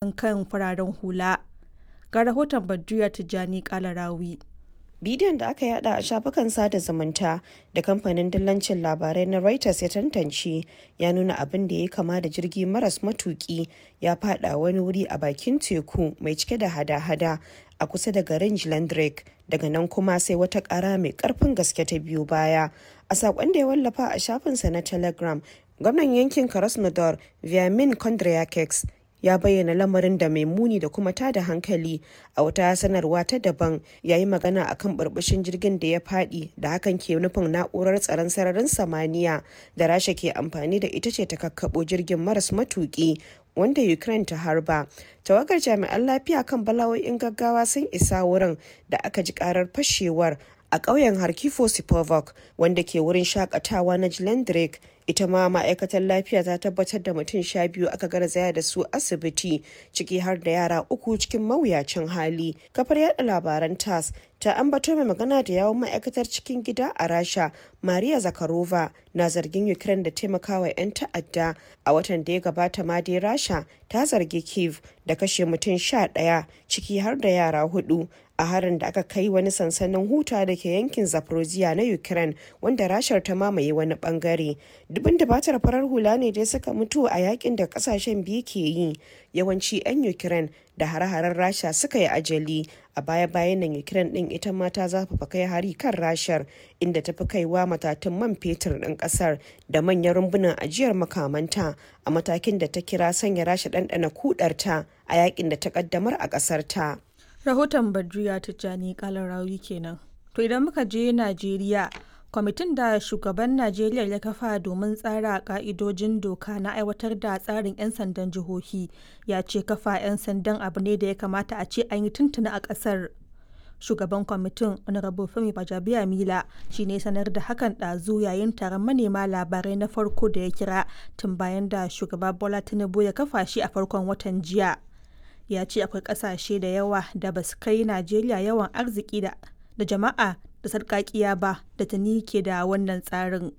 haɗin kan fararen hula. Ga rahoton Badruya Tijjani Kalarawi. bidiyon da aka yada a shafukan sada zumunta da kamfanin dillancin labarai na reuters ya tantance ya nuna abin da ya kama da jirgi maras matuki ya fada wani wuri a bakin teku mai cike da hada-hada a kusa da garin Drake daga nan kuma sai wata kara mai karfin gaske ta biyu baya a sakon da ya wallafa a shafinsa na telegram gwamnan yankin krasnodar viamin kondryakeks ya bayyana lamarin da mai muni da kuma tada hankali a wata sanarwa ta daban ya yi magana akan burbushin jirgin da ya fadi da hakan ke nufin na'urar tsaron sararin samaniya da rasha ke amfani da ita ce ta kakkabo jirgin maras matuki wanda ukraine ta harba tawagar jami'an lafiya kan bala'o'in gaggawa sun isa wurin da aka ji karar fashewar a ƙauyen harkifo sipovok wanda ke wurin shakatawa na Drake ita ma ma'aikatar lafiya ta tabbatar da mutum sha biyu aka garzaya da su asibiti ciki har da yara uku cikin mawuyacin hali kafar yada labaran tas ta ambato mai magana da yawon ma'aikatar cikin gida a rasha maria zakarova na zargin ukraine da taimakawa 'yan ta'adda a watan da ya gabata ma dai rasha ta zargi kiev da kashe mutum sha ɗaya ciki har da yara hudu a harin da aka kai wani sansanin huta da ke yankin zaporozhia na ukraine wanda rashar ta mamaye wani bangare dubin dabatar farar hula ne dai suka mutu a yakin da kasashen biyu ke yi yawanci 'yan ukraine da hare-haren rasha suka yi ajali a baya-bayan nan ukraine din ita ma ta zafafa kai hari kan rashar inda ta fi kaiwa matatun man fetur din kasar da manyan rumbunan ajiyar makamanta a matakin da ta kira sanya rasha ɗanɗana kudarta a yakin da ta kaddamar a kasar ta. Rahoton Badriya Tijjani Kalarawi kenan. To idan muka je Najeriya, kwamitin da shugaban Najeriya ya kafa domin tsara ka'idojin doka na aiwatar da tsarin 'yan sandan jihohi ya ce kafa 'yan sandan abu ne da ya kamata a ce an yi tuntuna a ƙasar. Shugaban kwamitin Honorable Femi Bajabiya Mila shi ne sanar da hakan ɗazu yayin taron manema labarai na farko da ya kira tun bayan da shugaba Bola Tinubu ya kafa shi a farkon watan jiya. ya ce akwai kasashe da yawa da ba su kai najeriya yawan arziki da jama'a da sarkakiya ba da tuni ke da wannan tsarin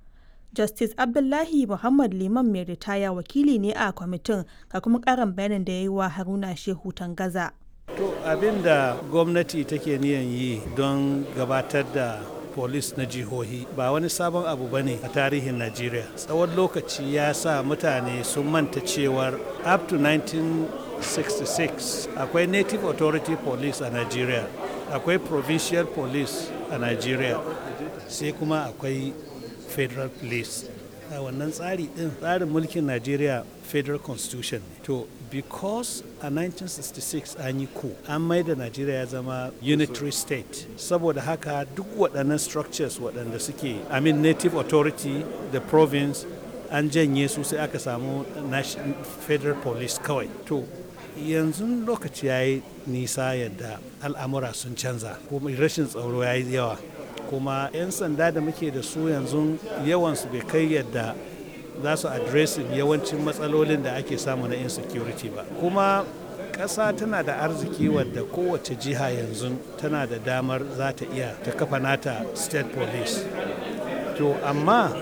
justice abdullahi muhammad liman mai ritaya wakili ne a kwamitin ga kuma karin bayanin da ya yi wa haruna shehu tangaza to abin da gwamnati take niyan yi don gabatar da polis na jihohi ba wani sabon abu ba ne a tarihin najeriya tsawon lokaci ya sa mutane sun manta cewar up to 1966 akwai native authority police a nigeria akwai provincial police a nigeria sai kuma akwai federal police a wannan tsari din tsarin mulkin nigeria federal constitution to because a 1966 an yi ku an mai da nigeria ya zama unitary state saboda haka duk waɗannan structures waɗanda suke i mean native authority the province an janye su sai aka samu federal police kawai to yanzu lokaci ya yi nisa yadda al'amura sun canza kuma rashin tsaro ya yi yawa kuma 'yan sanda da muke da su yanzu yawansu bai kai yadda za su addressing yawancin matsalolin da ake samu na insecurity ba kuma ƙasa tana da arziki wadda kowace jiha yanzu tana da damar za ta iya ta kafa nata state police to amma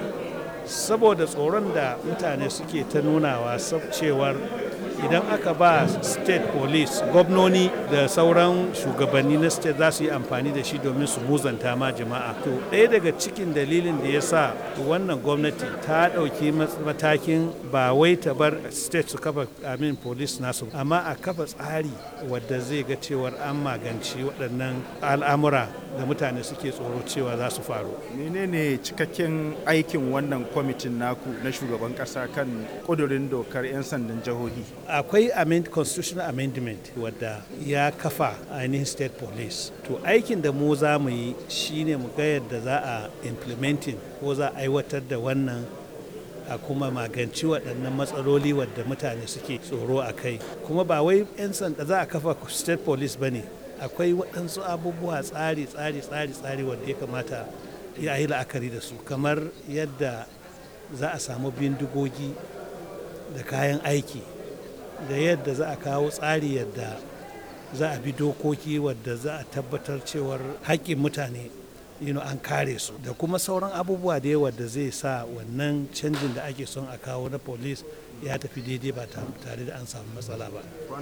saboda tsoron da mutane suke ta nunawa cewar idan aka ba state police gwamnoni da sauran shugabanni na state za su yi amfani da shi domin su muzanta ma jama'a to ɗaya daga cikin dalilin da ya sa wannan gwamnati ta ɗauki matakin ba wai ta bar state su kafa amin police nasu amma a kafa tsari wadda zai ga cewar an maganci waɗannan al'amura da mutane suke tsoro cewa za su faru menene cikakken aikin wannan kwamitin naku na shugaban ƙasa kan ƙudurin dokar 'yan sandan jihohi akwai amend constitutional amendment wadda ya kafa ainihin state police to aikin da mu za mu yi shine mu ga yadda za a implementing ko za a aiwatar da wannan a kuma maganci waɗannan matsaloli wadda mutane suke tsoro a kai kuma ba wai 'yan sanda za a kafa state police ba ne akwai waɗansu abubuwa tsari tsari tsari tsari wadda ya kamata ya yi la'akari da su kamar yadda za a samu bindigogi da kayan aiki da yadda za a kawo tsari yadda za a bi dokoki wadda za a tabbatar cewar haƙƙin mutane you know, an kare su da kuma sauran abubuwa da yawa da zai sa wannan canjin da ake son a kawo na police ya tafi daidai ba tare da an samu matsala ba